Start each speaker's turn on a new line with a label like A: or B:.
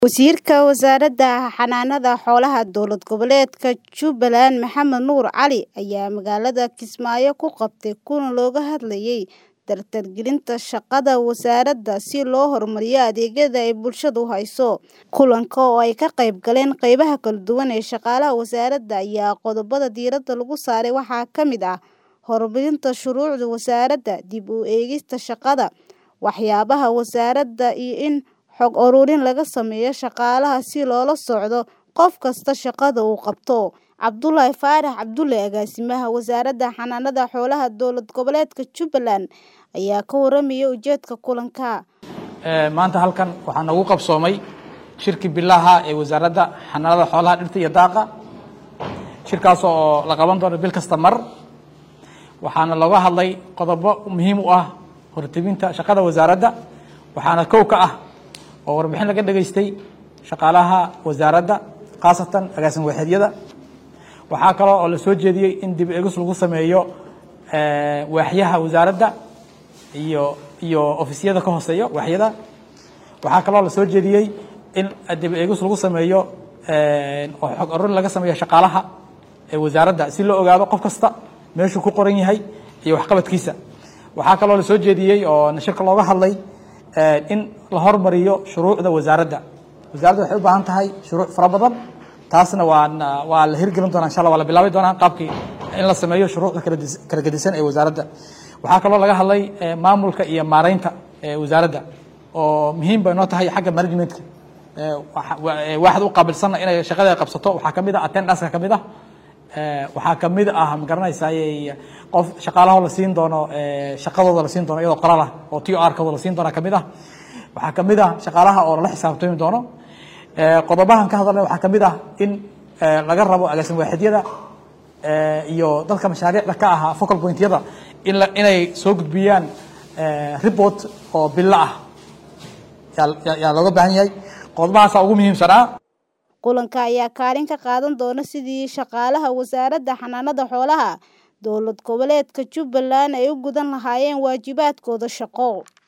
A: Wasiirka Wasaaradda Xanaanada Xoolaha Dowlad Goboleedka Jubbaland Maxamed Nuur Cali ayaa magaalada Kismaayo ku qabtay kulan looga hadlayay dardargelinta shaqada wasaaradda si loo horumariyo adeegyada ay bulshadu hayso. Kulanka oo ay ka qayb galeen qaybaha kala duwan ee shaqaalaha wasaaradda ayaa qodobada diiradda lagu saaray waxaa ka mid ah horumarinta shuruucda wasaaradda, dib u eegista shaqada waaxyaha wasaaradda iyo in xog ururin laga sameeyo shaqaalaha si loola socdo qof kasta shaqada uu qabto. Cabdulaahi Faarax Cabdulle Agaasimaha Wasaaradda Xanaanada Xoolaha Dowlad Goboleedka Jubbaland ayaa ka warramaya ujeedka kulanka.
B: maanta halkan waxaa nagu qabsoomay shirki bilaha ee wasaaradda xanaanada xoolaha dhirta iyo daaqa shirkaas oo la qaban doono bil kasta mar waxaana looga hadlay qodobo muhiim u ah hortebinta shaqada wasaaradda waxaana kow ka ah oo warbixin laga dhageystay shaqaalaha wasaaradda khaasatan agaasin waaxeedyada waxaa kaloo oo la soo jeediyey in dib eegis lagu sameeyo waaxyaha wasaaradda iyo iyo ofisyada ka hooseeya waaxyada waxaa kaloo la soo jeediyey in dib eegis lagu sameeyo oo xog ururin laga sameeyo shaqaalaha ee wasaaradda si loo ogaado qof kasta meeshuu ku qoran yahay iyo waxqabadkiisa waxaa kaloo la soo jeediyey oo shirka looga hadlay in la hormariyo shuruucda wasaaradda wasaaradda waxay u baahan tahay shuruuc fara badan taasna waa waa la hirgelin doonaa insha allah waa la bilaabi doonaa qaabkii in la sameeyo shuruucda kala dis- kala gedisan ee wasaaradda waxaa kaloo laga hadlay maamulka iyo maaraynta ee wasaaradda oo muhiim bay noo tahay xagga managementka waaxda u qaabilsanna inay shaqada qabsato waxaa kamid ah attendance ka kamid ah waxaa kamid ah ma garanaysaay qof shaqaalaha la siin doono shaqadooda la siin doono iyadoo qoraal ah oo t r kooda la siin doona kamid ah waxaa kamid ah shaqaalaha oo lala xisaabtami doono qodobahan ka hadalna waxaa kamid ah in laga rabo agaasin waaxidyada iyo dadka mashaariicda ka ahaa focal pointyada in la inay soo gudbiyaan report oo bilo ah yaa yaa looga baahan yahay qodobahaasaa ugu muhiimsanaa
A: Kulanka ayaa kaalin ka qaadan doona sidii shaqaalaha wasaaradda xanaanada xoolaha dowlad goboleedka Jubbaland ay u gudan lahaayeen waajibaadkooda shaqo.